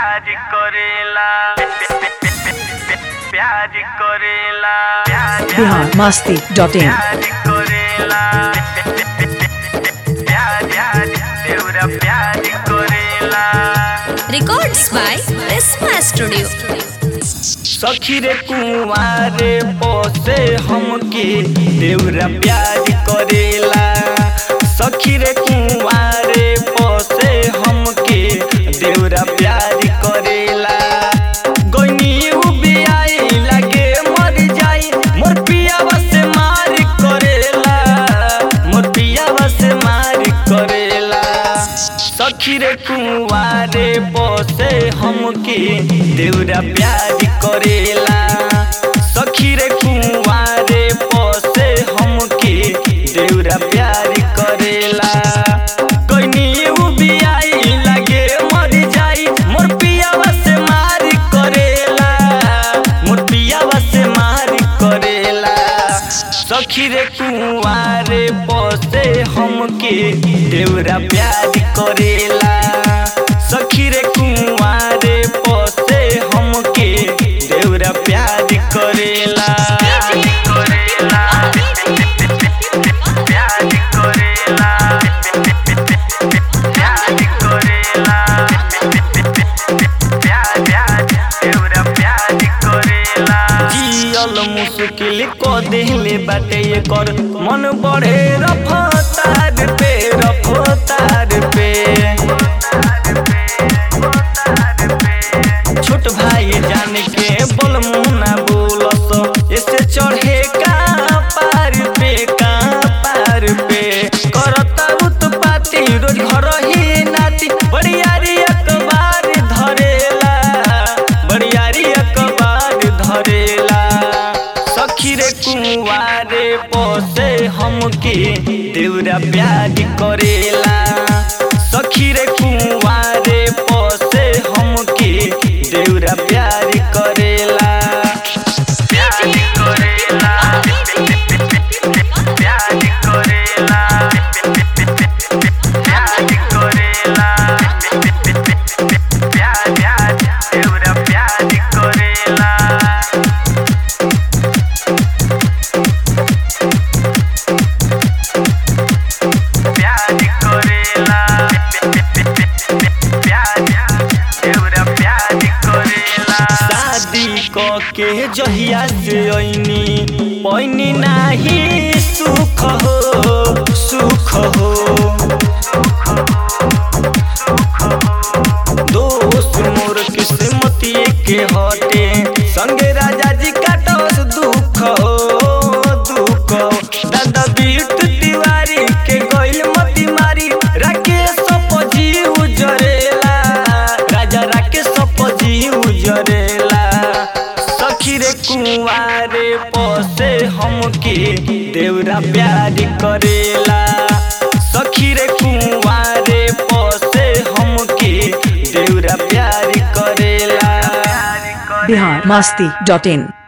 प्यार करेला प्यार करेला बिहार मस्ती डॉट इन प्यार करेला प्यार प्यार देवरा प्यार करेला Records by Prisma Studio. सखी रे कुंवारे पोसे हमके देवरा प्यार करेला सखी रे कुंवारे पोसे हमके देवरा प्यार करेला गइनी उबियाई लगे मर जाई मोर पियावा से मार करेला मोर पियावा से मार करेला सखी रे कुंवारे बसे हमके देवरा प्यार करेला सखी रे कुंवारे बसे हमके देवरा प्यार करेला कइनी उबियाई लगे मर जाई मोर पियावा से मार करेला मोर पियावा से मार करेला सखी रे कुंवारे बसे हमके देवरा प्यार करेला सखी रे कुंवारे बसे हमके देवरा प्यार करेला करेला प्यार करेला प्यार करेला प्यार प्यार देवरा प्यार करेला जियल मुश्किल को देले बाटे ये कर मन बढ़े रफ्तार पे रफ्तार पे छोट भाई जान के बोल मुना बोलस ऐसे चढ़े का पार पे का पार पे करता उत्पाती रोज घर ही नाती बड़ियारी अखबार धरेला बड़ियारी अखबार धरेला सखी रे कुंवारे पोसे हमके देवरा प्यार करेला सखी रे कुंवारे पोसे हमके देवरा प्यार करेला प्यार करेला प्यार करेला प्यार करेला प्यार प्यार देवरा प्यार करेला प्यार करेला प्यार देवरा प्यार करेला शादी क के जहिया से ऐनी पैनी नाही सुख हो सुख हो दोस्त मोर किस्मती के हटे संगे राजा जी काटस दुख हो दुख हो दादा बीट तिवारी के गइल मती मारी राकेश पजी उजरेला राजा राकेश पजी उजरेला सखी रे कुंवारे पोसे हमके देवरा प्यार करेला सखी रे कुंवारे पोसे हमके देवरा प्यार करेला बिहार मस्ती डॉट इन